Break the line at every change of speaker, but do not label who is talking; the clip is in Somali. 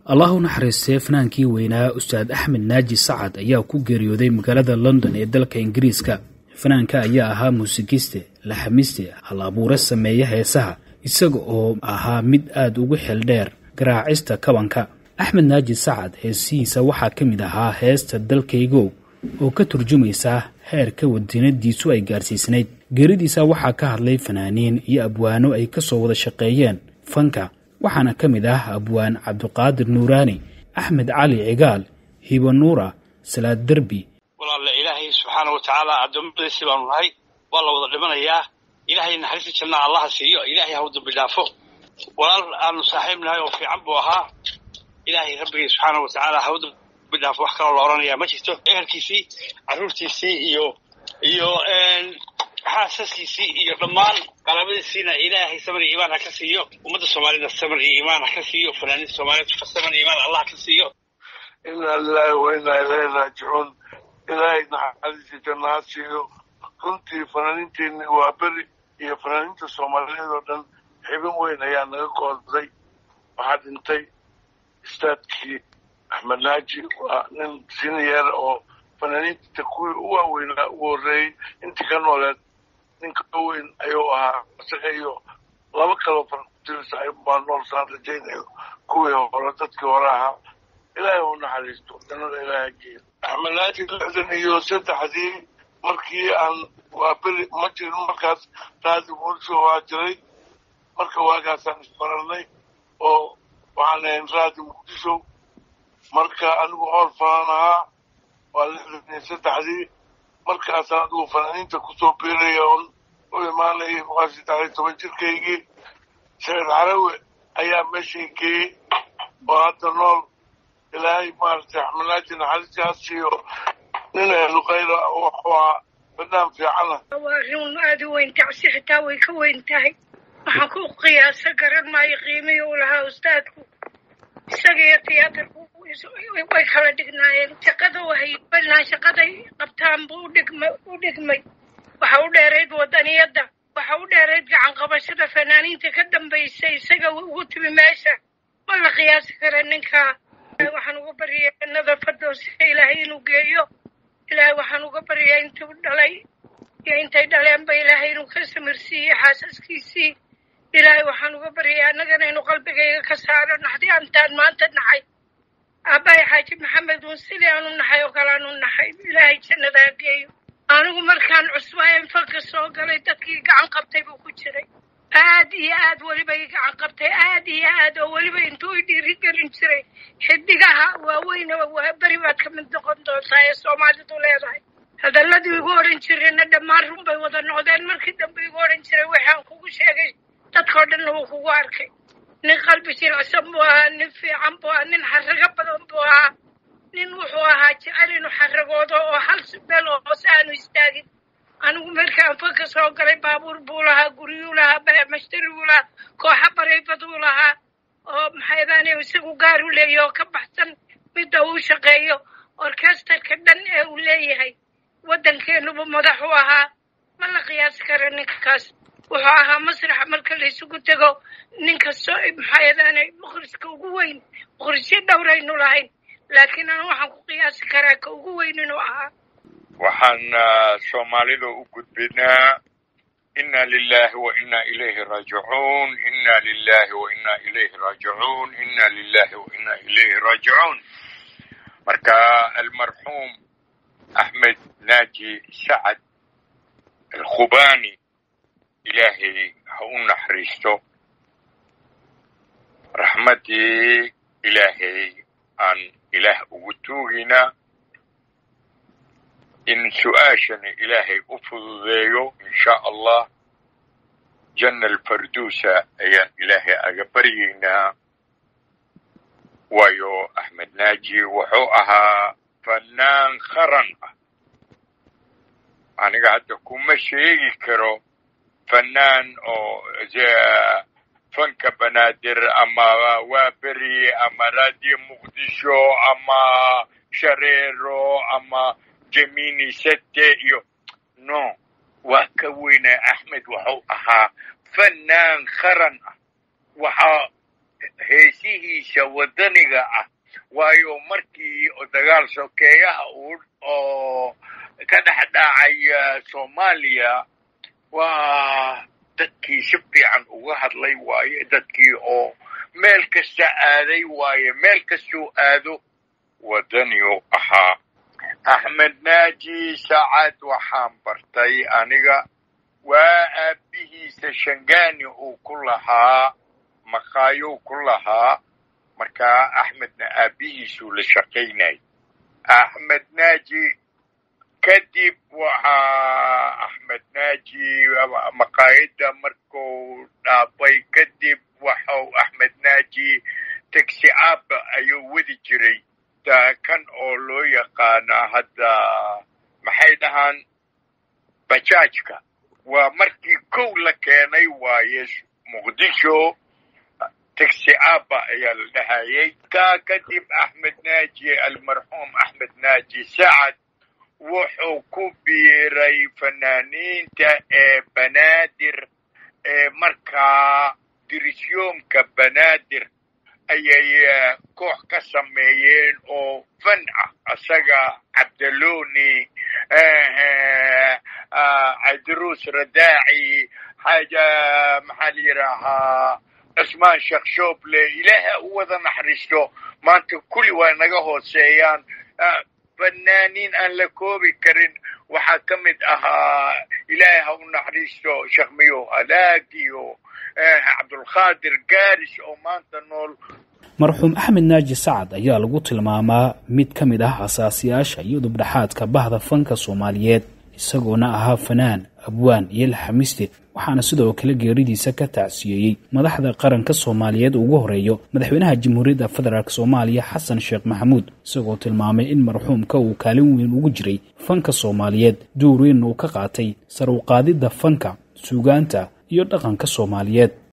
allah u naxariistee fanaankii weynaa ustaad axmed naaji sacad ayaa ku geeriyooday magaalada london ee dalka ingiriiska fanaanka ayaa ahaa muusikiste laxamiste hal abuure sameeya heesaha isaga oo ahaa mid aad ugu xeeldheer garaacista kabanka axmed naaji sacad heesihiisa waxaa ka mid ahaa heesta dalkaygow oo ka turjumaysa heerka wadinadiisu ay gaarsiisnayd geeridiisa waxaa ka hadlay fanaaniin iyo abwaano ay ka soo wada shaqeeyeen fanka waxaana ka mid ah abwaan cabdiqaadir nuuraani axmed cali cigaal hibo nuura salaad derbi
walaalla ilaahay subxaana wa tacaala addoommadiisi baanu nahay waa la wada dhimanayaa ilaahay naxariista jannaa allaha siiyo ilaahay ha u dambi dhaafo walaal aanu saaxiib nahay oo fiican buu ahaa ilaahay rabbigii subxaana wa tacaala ha u dambi dhaafo wax kaloo la odhanayaa ma jirto ehelkiisii carruurtiisii iyo iyo xaasaskiisii iyo dhammaan qalaabadiisiina ilaahay samar iyo iimaan ha ka siiyo ummadda soomaalida samar iyo iimaan ha ka siiyo fanaaniinta soomaaliyed samar iyo iimaan allah ha ka siiyo
inaa lilaahi wa inaa ilayhi raajicuun ilaahay naxariista janna ha siiyo runtii fanaaniinteenni waa beri iyo fanaaniinta soomaaliyeed oo dhan xibin weyn ayaa naga kooday waxaa dhintay istaadkii axmed naaji waa nin siniyer oo fanaaniinta kuwii u waaweynaa ugu horreeyey intii ka nooleed ninka weyn ayuu ahaa isaga iyo laba kaloo fartirs baa nool saan rajaynayo kuwii hore dadkii hore ahaa ilaahay u naxariisto jannada ilaaha geeyo axmed naaji lixdan iyo saddexdii markii aan waa beri ma jirin markaas raadi muqdisho waa jiray marka waagaasaan isbararnay oo waxaan ahayn raadi muqdisho marka anigu hool fanaan ahaa waa lixdan iyo saddexdii markaasaan adigu fanaaniinta kusoo biiraya oon u imaanayay waa saddex iyo toban jirkaygii saciid carawe ayaa meeshay geeyey oo hadda nool ilaahay maaragtay axmed naaji naxariistii ha siiyo nin ahlu khayra wuxuu ahaa banaan fiicana
waa arrin aada u weyn tacsi xitaa way ka weyn tahay waxaan ku qiyaasa garan maayo qiimihii uu lahaa ustaadku isaga iyo tiyaatarku way kala dhignaayeen shaqada wahay banaan shaqaday qabtaan buu udhigma u dhigmay waxa u dheerayd wadaniyadda waxa u dheerayd gacan qabashada fanaaniinta ka dambaysa isaga ugu timi meesha ma la qiyaasi kara ninkaa waxaan uga baryayaa jannada fardowsa ilaahay inuu geeyo ilaahay waxaan uga baryayaa intuu dhalay iyo intay dhaleenba ilaahay inuu ka samirsiiyo xaasaskiisii ilaahay waxaan uga baryayaa annagana inuu qalbigayga ka saaro naxdii antaan maanta naxay aabbahay xaaji maxamed uun sidii aanu naxay oo kale aanu naxay ilaahay jannadaa geeyo anigu markaan cusbaayan falka soo galay dadkii gacan qabtay buu ku jiray aad iyo aad weliba i gacan qabtay aad iyo aad oo weliba intuu i dhiirigelin jiray xidigaha waaweynaba waa beri baad ka mid noqon doontaa ee soomaalidu leedahay hadalladii igu odhan jirayna dhammaan run bay wada noqdeen markii dambe igu odhan jiray waxaan kugu sheegay dadkao dhanna wuu kugu arkay nin qalbi jilicsan buu ahaa nin fiican buu ahaa nin xarago badan buu ahaa nin wuxuu ahaa jecel inuu xaragoodo oo hal meel oo hoose aanu istaagin anigu markaan fanka soo galay baabuur buu lahaa guryuu lahaa bamashtari buu lahaa kooxa barayfaduu lahaa oo maxaydaan isagu gaar u leeyahy oo ka baxsan midda uu shaqeeyo orkestarka dhan ee uu leeyahay waddankeenuba madax u ahaa ma la qiyaasi kara ninkaas wuxuu ahaa masraxa marka la isugu tego ninka soo maxaydaan mukhriska ugu weyn mukhrisyo dhowraynu lahayn laakiin anu waxaan ku qiyaasi karaa ka ugu weyn inuu ahaa
waxaan soomaalida u gudbinaa inna lilahi wa inna ilayhi raajicuun inna lilahi wa inna ilayhi raajicuun inna lilahi wa inna ilayhi raajicuun marka almarxuum axmed naaji sacad alkhubani ilaahay ha u naxariisto raxmaddii ilaahay aan ilaah ugu tuugina in su-aashani ilaahay u fududeeyo insha allah janna alfarduusa ayaan ilaahay aga baryaynaa waayo axmed naaji wuxuu ahaa fanaan qaran ah aniga hadda kuma sheegi karo fanaan oo fanka banaadir ama waaberi ama radio muqdisho ama shareero ama jemini sete iyo no waa ka weyna axmed wuxuu ahaa fanaan qaran ah waxaa heesihiisa waddaniga ah waayo markii dagaal sokeeyaha uu oo ka dhex dhacay soomaaliya waa dadkii si fiican uga hadlay waaye dadkii oo meel kasta aaday waaye meel kastuu aado waddaniu ahaa axmed naaji sacad waxaan bartay aniga waa aabbihiisa shangani uu ku lahaa maqaayow ku lahaa markaa axmedna aabbihiisuu la shaqaynayay axmed naaji kadib waxaa axmed naaji maqaayadda markuu dhaafay kadib waxau axmed naaji taxi aaba ayuu wadi jiray kan oo loo yaqaana hadda maxay dhahaan bajaajka waa markii kow la keenay waaye muqdisho taxi aaba ayaa la dhahayay kaa kadib axmed naaji almarxuum axmed naaji sacad wuxuu ku biiray fanaaniinta ee banaadir ee markaa dirisyoomka banaadir ayay koox ka sameeyeen oo fan ah isaga cabdaloni cabdiruus radaaci xaaja maxaa la yidhaahaa cismaan sheekh shooble ilaaha u wada naxariisto maanta kulli waa naga hooseeyaan fanaaniin aan la koobi karin waxaa ka mid ahaa ilaahay ha u naxariisto sheekh miyo alaagiyo cabdulqaadir gaaris oo maanta nool
marxuum axmed naaji sacad ayaa lagu tilmaamaa mid ka mid ah asaasiyaasha iyo dubdhexaadka bahda fanka soomaaliyeed isagoona ahaa fanaan abwaan iyo laxamiste waxaana sidoo kale geeridiisa ka tacsiyeeyey madaxda qaranka soomaaliyeed ugu horeeyo madaxweynaha jamhuuriyadda federaalk soomaaliya xasan sheekh maxamuud isagoo tilmaamay in marxuumka uu kaalin weyn ugu jiray fanka soomaaliyeed duur weyn uu ka qaatay sar u qaadidda fanka suugaanta iyo dhaqanka soomaaliyeed